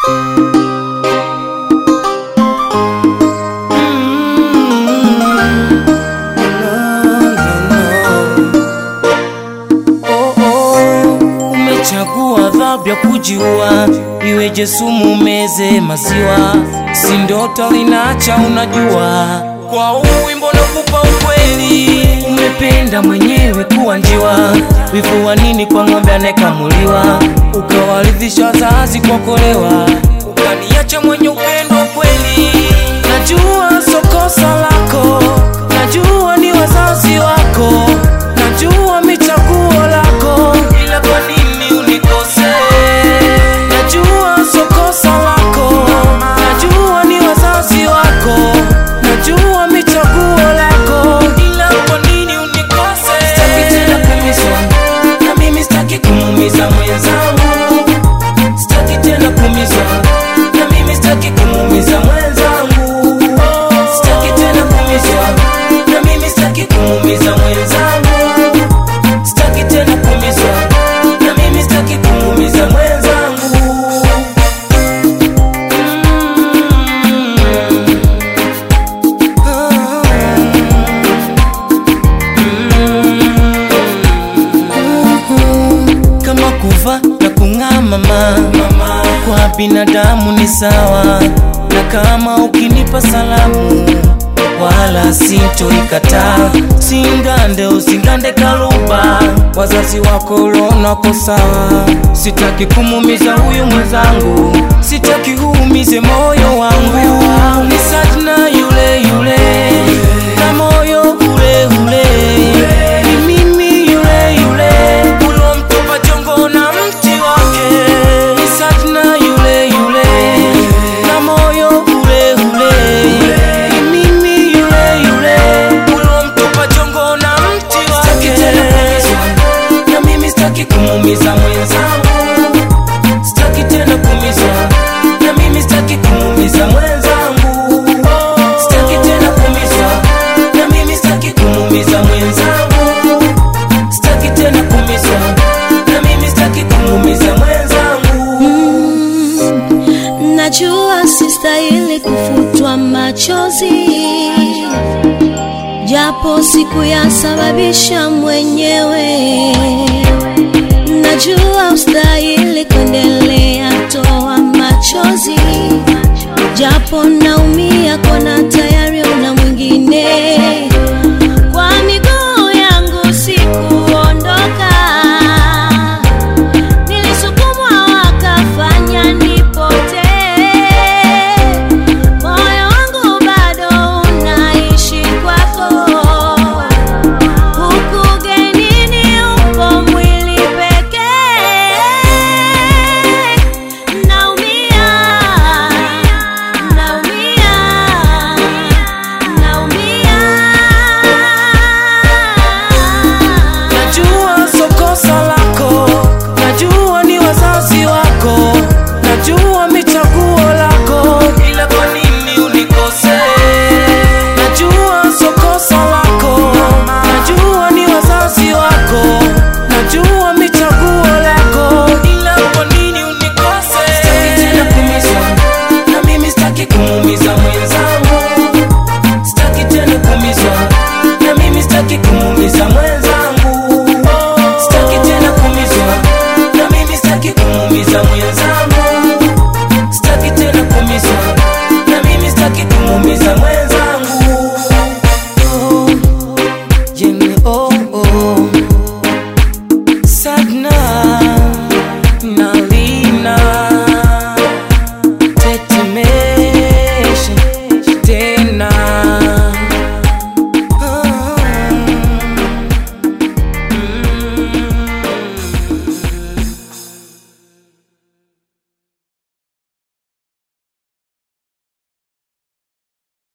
Oh, oh, umechagua adhabu ya kujiua, iweje sumu meze maziwa, si ndoto linaacha unajua. Kwa huu wimbo nakupa ukweli, umependa mwenyewe kuwa njiwa, wivu wa nini kwa ng'ombe anayekamuliwa, ukawaridhisha wazazi kwa kolewa, ukaniacha mwenye upendo kweli. Najua so kosa lako, najua ni wazazi wako, najua michaguo lako, ila kwa nini unikose? Najua so kosa lako, najua ni wazazi wako, najua michaguo lako, ila kwa nini unikose? Sitaki tena kuumizwa, na mimi sitaki kumuumiza mwenzangu, sitaki tena kuumizwa, na mimi sitaki kumuumiza mwenzangu, sitaki tena kuumizwa, na mimi sitaki kumuumiza mwenzangu, sitaki tena kuumizwa, na mimi sitaki kumuumiza mwenzangu. kama kuva na kung'aa mama, kwa binadamu ni sawa, na kama ukinipa salamu wala sintoikataa. Singande usingande kaluba, wazazi wako ulonako sawa. Sitaki kumumiza huyu mwenzangu, sitaki uumize moyo wangu. Ni Sajna yule yule na moyo ule ule, ni mimi yule yule ulomtupa jongo na mti wake. Ni Sajna yule yule na moyo ule ule, ni mimi yule yule ulomtupa jongo na mti wake. Sitaki tena kuumizwa, na mimi sitaki kumuumiza mwenzangu, sitaki tena kuumizwa, na mimi sitaki kumuumiza mwenzangu, sitaki tena kuumizwa, na mimi sitaki kumuumiza mwenzangu, sitaki tena kuumizwa, na mimi sitaki kumuumiza mwenzangu. Najua sistahili kufutwa machozi, japo sikuyasababisha mwenyewe. Najua ustahili kuendelea toa machozi, japo